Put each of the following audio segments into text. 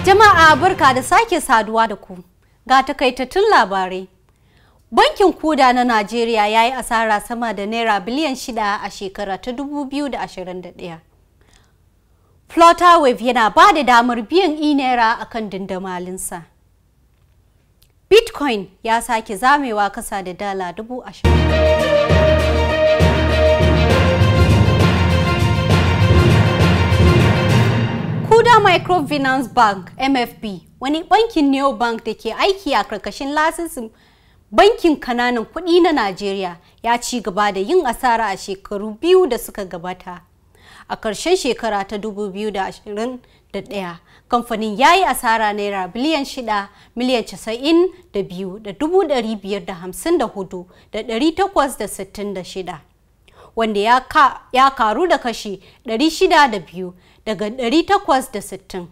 Jama'a barka da sake saduwa da ku. Ga takaitattun labarai. Bankin Kuda na Najeriya ya yi asara sama da Naira biliyan shida a shekara ta 2021. Flutterwave yana ba da damar biyan e-naira a kan dindamalinsa. Bitcoin ya sake zamewa kasa da dala dubu ashirin. Kuda Microfinance Bank MFB wani bankin neobank da ke aiki a karkashin lasisin bankin kananan kuɗi na Najeriya ya ci gaba da yin asara a shekaru biyu da suka gabata. A ƙarshen shekara ta 2021, kamfanin ya yi asara naira biliyan shida miliyan casa'in da biyu da dubu ɗari biyar da hamsin da hudu da ɗari takwas da sittin da shida. Wanda ya, ka, ya karu da kashi ɗari shida da biyu daga ɗari takwas da sittin.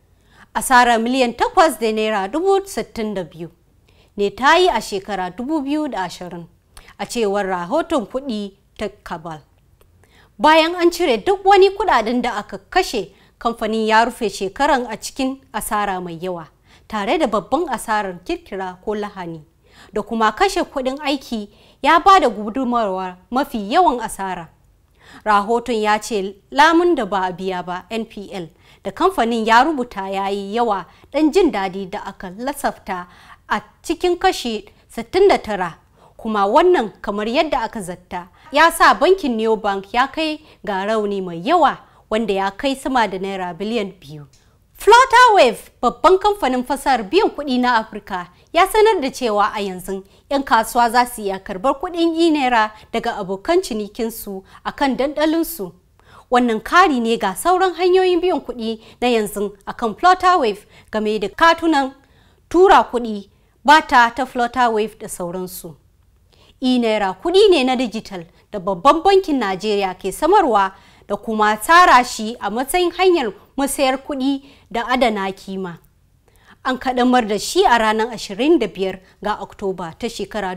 Asara miliyan takwas da naira dubu sittin da biyu. ne ta yi a shekara 2020 a cewar rahoton kuɗi ta kabal bayan an cire duk wani kudaden da aka kashe kamfanin ya rufe shekaran a cikin asara mai yawa tare da babban asarar kirkira ko lahani da kuma kashe kuɗin aiki ya ba da gudunmawa mafi yawan asara rahoton ya ce lamun da ba a biya ba npl da kamfanin ya rubuta ya yi yawa ɗan jin daɗi da aka lasafta a cikin kashi 69 kuma wannan kamar yadda aka zatta ya sa bankin neobank ya kai ga rauni mai yawa wanda ya kai sama da naira biliyan biyu flutterwave babban kamfanin fasahar biyan kuɗi na afirka ya sanar da cewa a yanzu 'yan kasuwa za su iya karbar kuɗin e-naira daga abokan cinikinsu a kan dandalinsu wannan kari ne ga sauran hanyoyin biyan kuɗi na yanzu akan flutterwave game da katunan tura kuɗi bata ta flutterwave da sauransu. e-naira kuɗi ne na digital da babban bankin najeriya ke samarwa da kuma tsara shi a matsayin hanyar musayar kuɗi da adana kima an kaɗamar da shi a ranar 25 ga oktoba ta shekara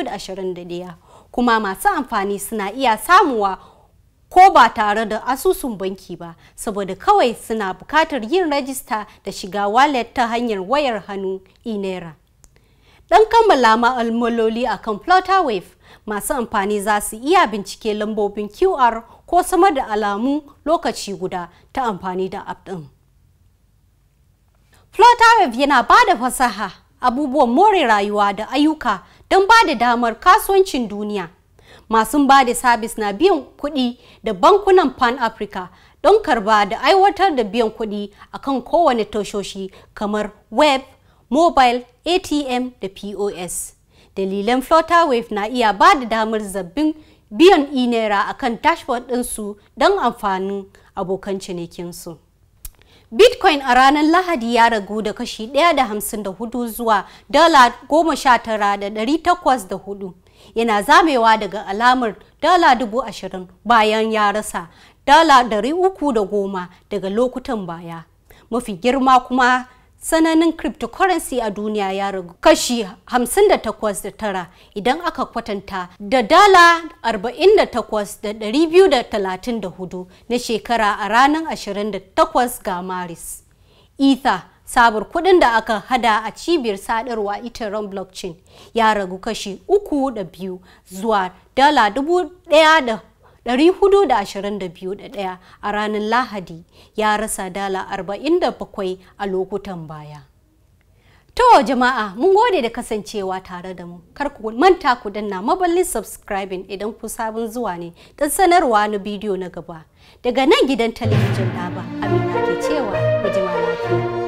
2021 kuma masu amfani suna iya samuwa ko ba tare da asusun banki ba saboda kawai suna bukatar yin rajista da shiga wallet ta hanyar wayar hannu e-naira don kammala ma'amaloli a kan flutterwave masu amfani za su iya bincike lambobin qr ko samar da alamu lokaci guda ta amfani da app ɗin. flutterwave yana ba da fasaha abubuwan more rayuwa da ayyuka don ba da damar kasuwancin duniya masu ba da sabis na biyan kuɗi da bankunan pan africa don karba da aiwatar da biyan kuɗi akan kowane tashoshi kamar web mobile atm da pos dalilan flutterwave na iya ba da damar zabbin biyan e-naira akan dashboard ɗinsu don amfanin abokan cinikinsu bitcoin a ranar lahadi ya ragu da kashi 1.54 zuwa dala 19,804 yana zamewa daga alamar dala dubu ashirin bayan ya rasa dala dari uku da goma daga lokutan baya mafi girma kuma sananin cryptocurrency a duniya ya ragu kashi 58.9 idan aka kwatanta da dala 48,234 na shekara a ranar 28 ga maris ether sabar kudin da aka hada a cibiyar sadarwa ethereum blockchain ya ragu kashi uku da biyu zuwa dala dubu daya da 422 a ranar lahadi ya rasa dala 47 a lokutan baya to jama'a mun gode da kasancewa tare da mu kar ku manta ku danna maballin subscribing idan ku sabon zuwa ne don sanarwa na bidiyo na gaba daga nan gidan talabijin daba amina ke cewa mu jima lafiya